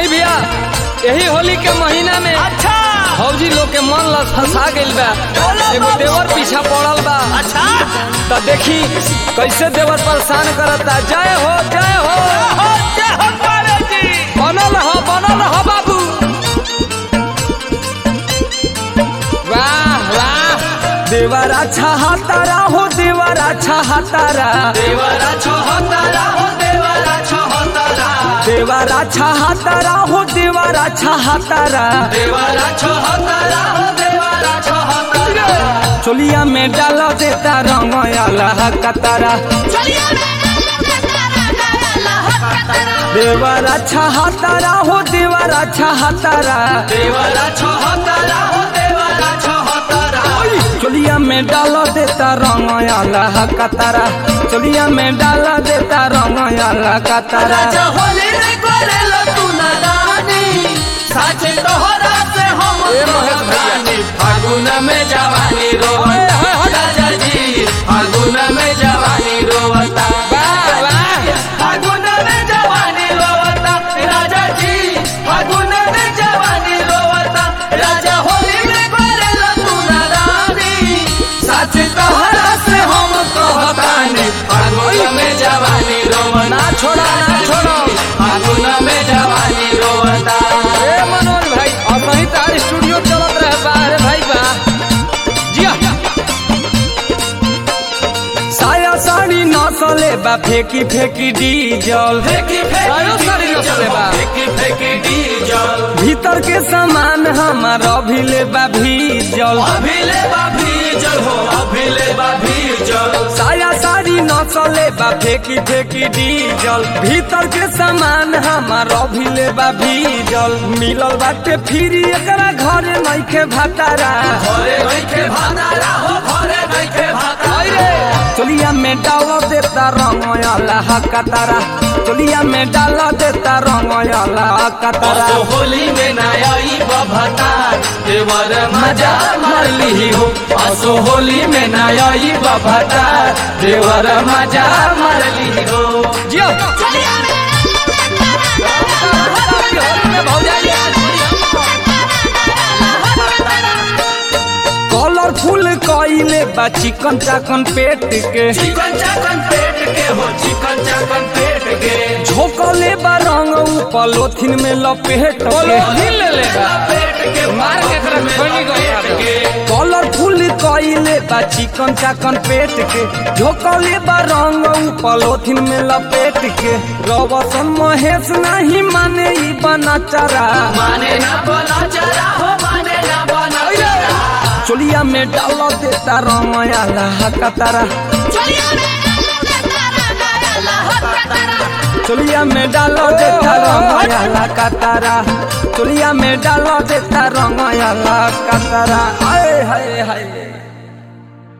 आई भैया यही होली के महीना में अच्छा फौजी लोग के मन लस फंसा गइल बा एगो देवर पीछा पड़ल बा अच्छा त देखी कैसे देवर परेशान करता जय हो जय हो हो जय हो तारे जी बनल हो बनल हो बाबू वाह वाह देवर अच्छा हातारा हो देवर अच्छा हातारा देवरा छोहतारा हो देवरा छोहतारा देवर अच्छा हातारा हो देवर अच्छा हातारा देवरा छोहतारा हो देवरा छोहतारा चोलिया में डाल देता रंग अल्लाह कतारा देवर अच्छा हातारा हो देवर अच्छा हातारा देवरा छोहतारा हो देवरा छोहतारा चोलिया में डाल देता रंग अल्लाह कतारा चोलिया में डाल देता रंग अल्लाह कतारा राजा होली रे करेला तू नादानी साचे तोहरा से हम ए महेश भैया। कहतानी फागुन में जवानी रोवता राजा जी फागुन में जवानी रोवता वाह, वाह। फागुन में जवानी रोवता राजा जी फागुन में जवानी रोवता राजा होली में करेला तू नादानी साचे तोहरा से हम कहतानी फागुन में जवानी रोवता ना छोड़ा ना छोड़ो फागुन में जवानी रोवता ए मनोज भाई और वहीं तार स्टूडियो चलत रहे बा अरे भाई बा जिया साया साड़ी नसले बा फेंकी फेंकी डीजल फेंकी सायो साड़ी नसले बा फेंकी फेंकी डीजल भीतर के सामान हमार अभिले बा भीजल अभिले बाभी जल हो अभिले बाभी जल साया साड़ी नसले बा फेंकी फेंकी डीजल भीतर के सामान हमार अभिले बा भीजल मिलल बाटे फिरी एकरा घरे नइखे भातारा घरे बैठे भातारा हो घरे बैठे भातारा चोलिया में डाल देता रंग अल्लाह कतारा चोलिया में डाल देता रंग अल्लाह कतारा असो होली में नयाई बभतार देवर मजा मार ली हो असो होली में नयाई बभतार देवर मजा मार ली हो जियो कलरफुल कइले बा चिकन चाकन पेट के चिकन चाकन पेट के हो चिकन चाकन पेट के झोंकले बा रंग ऊपर लोथिन में लपेट के ले लेगा पेट के मार के एकरा खोली गया पेट के कलरफुल कइले बा चिकन चाकन पेट के झोंकले बा रंग ऊपर लोथिन में लपेट के रवसन महेश नहीं माने ई बना चरा माने ना बना चला हो माने ना बना चला चोलिया में डाल देता रंग अल्लाह कतारा चोलिया में डाल देता रंग अल्लाह कतारा चोलिया में डाल देता रंग अल्लाह कतारा हाय हाय हाय